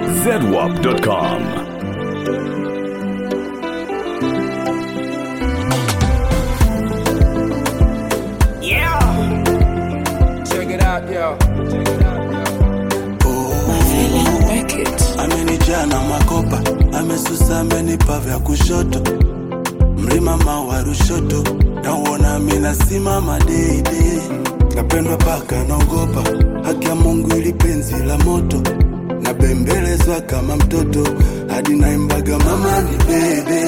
zedwap.com. Yeah. Check it out, yo. Check it out, yo. amenijaa na makopa, amesusa, amenipa vya kushoto, mlima mawa Rushoto, nauona mina simama deidei, napendwa paka naogopa, haki ya Mungu ili penzi la moto, nabembelezwa kama mtoto, hadi naimbaga mama ni bebe,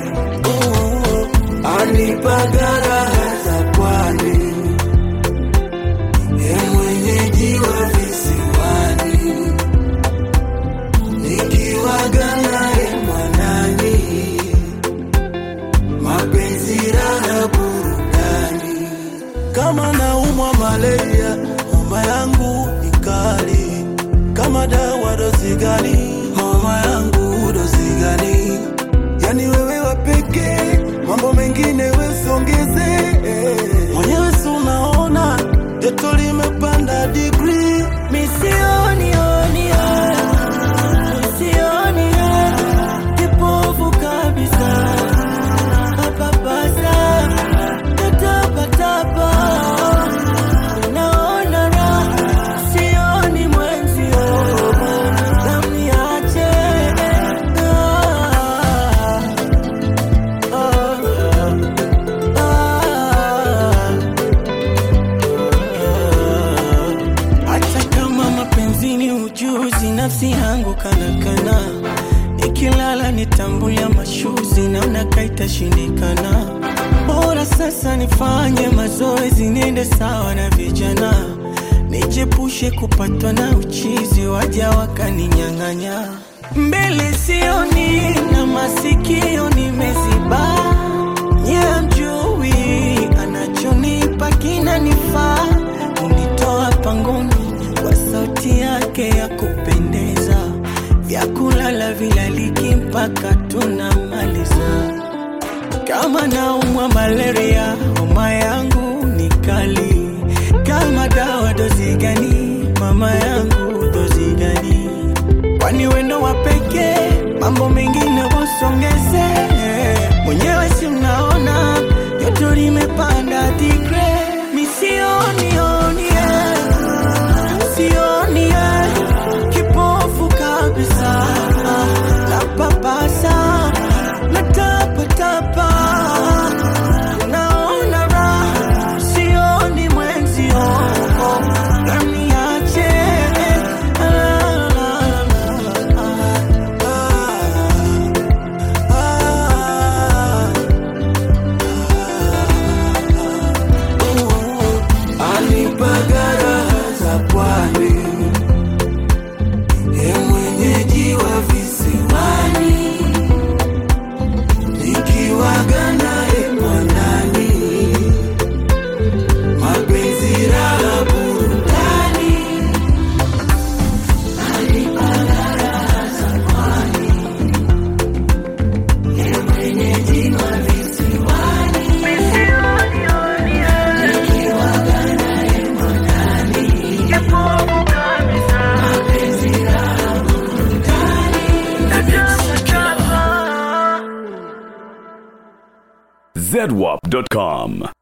anipaga raha za pwani, ye mwenyeji wa visiwani nikiwaga naye mwanani, mapenzi raha burudani. Kama naumwa malaria, homa yangu ni kali. Kama dawa dozi gani? Homa yangu dozi gani? Yani wewe wa pekee, mambo mengine wesongeze. Mwenyewe si unaona joto limepanda degree, misioni oni Sioni kipofu kabisa, papapasa tatapatapa, naona raha, sioni mwenzio, namniache Ah, ah, ah. Hata kama mapenzi ni ujuzi, nafsi yangu kanakana, nikilala nitambulia mashuzi, namna kaitashindikana. Bora sasa nifanye mazoezi, niende sawa na vijana, nijepushe kupatwa na uchizi, waja wakaninyang'anya. Mbele sioni na masikio nimeziba, nye mjui anachonipa kinanifaa, unitoa pangoni kwa sauti yake ya kupendeza, vya kulala vilaliki mpaka tunamaliza. Kama naumwa malaria, homa yangu ni kali. Kama dawa dozi gani? Mama yangu dozi gani? Kwani wendo wa pekee, mambo mengine wasongeze. Mwenyewe si mnaona joto limepanda digre, misioni oni sioni eh, kipofu kabisa, napapasa natapatapa, naona raha, sioni mwenzio, naniache ah, ah, ah, anipaga raha za pwani, ye mwenyeji wa visiwani, nikiwaga naye mwanani, mapenzi raha burudani. Anipaga raha za pwani, ye mwenyeji wa visiwani, nikiwaga naye mwanani, mapenzi raha zedwap.com.